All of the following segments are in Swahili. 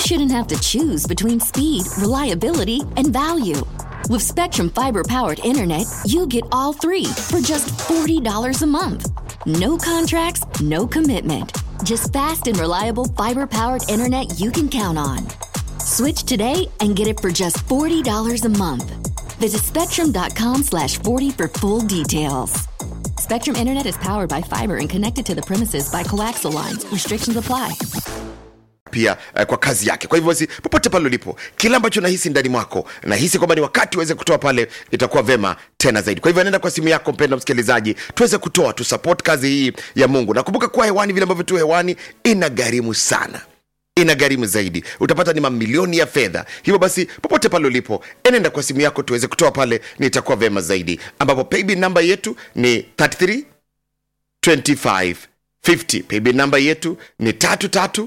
shouldn't have to choose between speed, reliability, and value. With Spectrum Fiber powered internet, you get all three for just $40 a month. No contracts, no commitment. Just fast and reliable fiber powered internet you can count on. Switch today and get it for just $40 a month. Visit spectrum.com slash 40 for full details. Spectrum Internet is powered by fiber and connected to the premises by coaxial lines. Restrictions apply. pia eh, kwa kazi yake kwa hivyo basi popote pale ulipo kile ambacho nahisi ndani mwako nahisi kwamba ni wakati uweze kutoa pale itakuwa vema tena zaidi kwa hivyo nenda kwa simu yako mpenda msikilizaji tuweze kutoa tusupport kazi hii ya mungu nakumbuka kuwa hewani vile ambavyo tu hewani ina gharimu sana ina gharimu zaidi utapata ni mamilioni ya fedha hivyo basi popote pale ulipo enenda kwa simu yako tuweze kutoa pale ni itakuwa vema zaidi ambapo paybill namba yetu ni 33 25 50 paybill namba yetu ni tatu tatu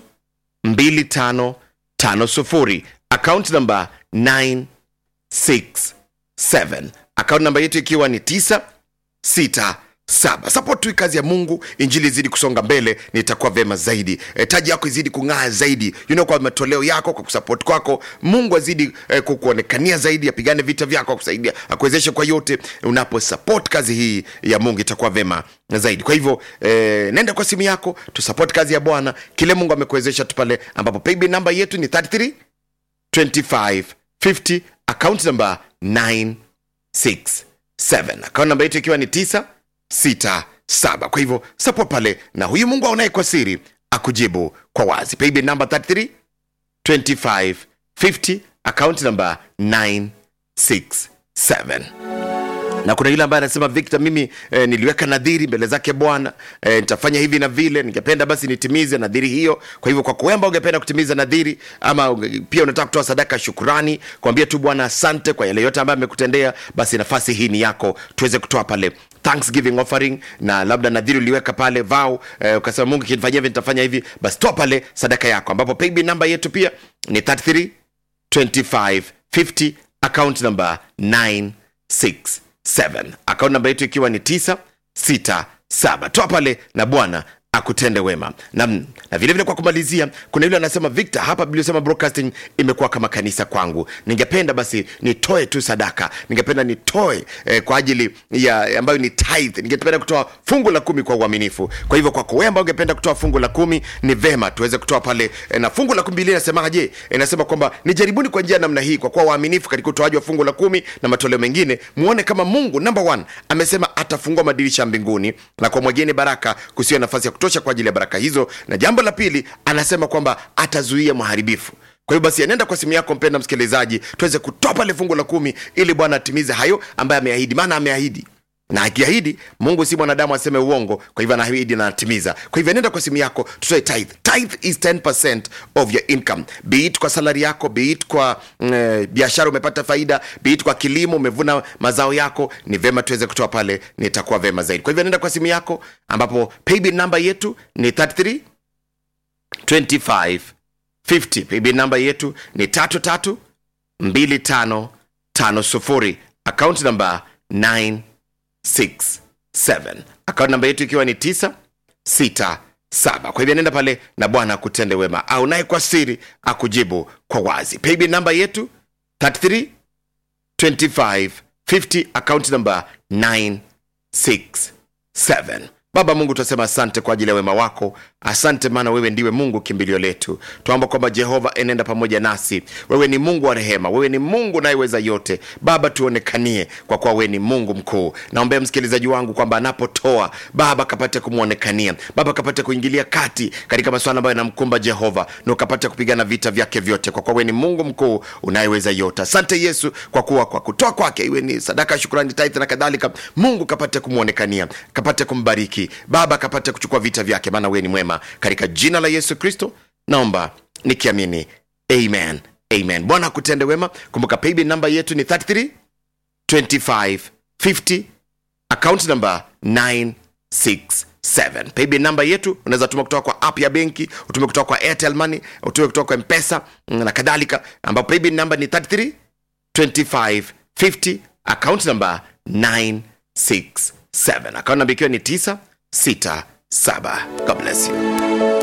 2550 account number 967 account namba yetu ikiwa ni 967 support tu kazi ya mungu injili izidi kusonga mbele nitakuwa vema zaidi e, taji yako izidi kung'aa zaidi you know, kwa matoleo yako kwa kusupport kwako mungu azidi e, kukuonekania zaidi apigane vita vyako akusaidia akuwezeshe kwa yote unapo support kazi hii ya mungu itakuwa vema zaidi kwa hivyo e, nenda kwa simu yako tusupport kazi ya bwana kile mungu amekuwezesha tu pale ambapo paybill namba yetu ni 33 25 50 account number 967 account namba yetu ikiwa ni 967 kwa hivyo support pale na huyu mungu aonaye kwa siri akujibu kwa wazi paybill namba 33 25 50 account number 967 na kuna yule ambaye anasema victor mimi eh, niliweka nadhiri mbele zake bwana eh, nitafanya hivi na vile ningependa basi nitimize nadhiri hiyo kwa hivyo kwa kuemba ungependa kutimiza nadhiri ama unge- pia unataka kutoa sadaka ya shukurani kuambia tu bwana asante kwa yale yote ambayo amekutendea basi nafasi hii ni yako tuweze kutoa pale thanksgiving offering na labda nadhiri uliweka pale vau eh, ukasema mungu kinifanyia hivi nitafanya hivi basi toa pale sadaka yako ambapo paybill namba yetu pia ni 33 25 50 account number 967 account namba yetu ikiwa ni 967 toa pale na bwana akutende wema na, na vile vile kwa kumalizia kuna yule anasema victor hapa biliosema broadcasting imekuwa kama kanisa kwangu ningependa basi nitoe tu sadaka ningependa nitoe eh, kwa ajili ya ambayo ni tithe ningependa kutoa fungu la kumi kwa uaminifu kwa hivyo kwako wewe ambao ungependa kutoa fungu la kumi ni vema tuweze kutoa pale eh, na fungu la kumi biblia inasemaje inasema kwamba nijaribuni kwa njia ya namna hii kwa kuwa waaminifu katika utoaji wa fungu la kumi na matoleo mengine muone kama mungu number one amesema atafungua madirisha ya mbinguni na kwa mwageni baraka kusiwa nafasi ya kutosha kwa ajili ya baraka hizo na jambo la pili anasema kwamba atazuia mharibifu kwa hiyo basi anaenda kwa simu yako mpenda msikilizaji tuweze kutoa pale fungu la kumi ili bwana atimize hayo ambaye ameahidi maana ameahidi na akiahidi mungu si mwanadamu aseme uongo kwa hivyo anaahidi na anatimiza kwa hivyo nenda kwa simu yako tutoe tithe tithe is 10 of your income be it kwa salari yako be it kwa mm, biashara umepata faida be it kwa kilimo umevuna mazao yako ni vema tuweze kutoa pale nitakuwa vema zaidi kwa hivyo nenda kwa simu yako ambapo paybill namba yetu ni 33 25 50 paybill namba yetu ni tatu tatu mbili tano tano sufuri account namba 9 67 akaunti namba yetu ikiwa ni 967 kwa hivyo nenda pale na bwana akutende wema au naye kwa siri akujibu kwa wazi paybill namba yetu 33 25 50 akaunti namba 967 baba mungu tunasema asante kwa ajili ya wema wako asante maana wewe ndiwe mungu kimbilio letu tuamba kwamba jehova enenda pamoja nasi wewe ni mungu wa rehema wewe ni mungu unayeweza yote baba tuonekanie kwa kuwa wewe ni mungu mkuu naombea msikilizaji wangu kwamba anapotoa baba kapate kumwonekania baba kapate kuingilia kati katika masuala ambayo yanamkumba jehova na ukapate kupigana vita vyake vyote kwa kuwa wewe ni mungu mkuu unayeweza yote asante yesu kwa kuwa kwa kutoa kwake iwe ni sadaka ya shukurani taitha na kadhalika mungu kapate kumwonekania kapate kumbariki baba kapate kuchukua vita vyake maana wewe ni mwema katika jina la yesu kristo naomba nikiamini amen amen bwana akutende wema kumbuka paybill namba yetu ni 33 25 50 account number 967 paybill namba yetu unaweza tuma kutoka kwa app ya benki utume kutoka kwa airtel money utume kutoka kwa mpesa mm, na kadhalika ambapo paybill namba ni 33 25 50 account number 967 account namba ikiwa ni 967 god bless you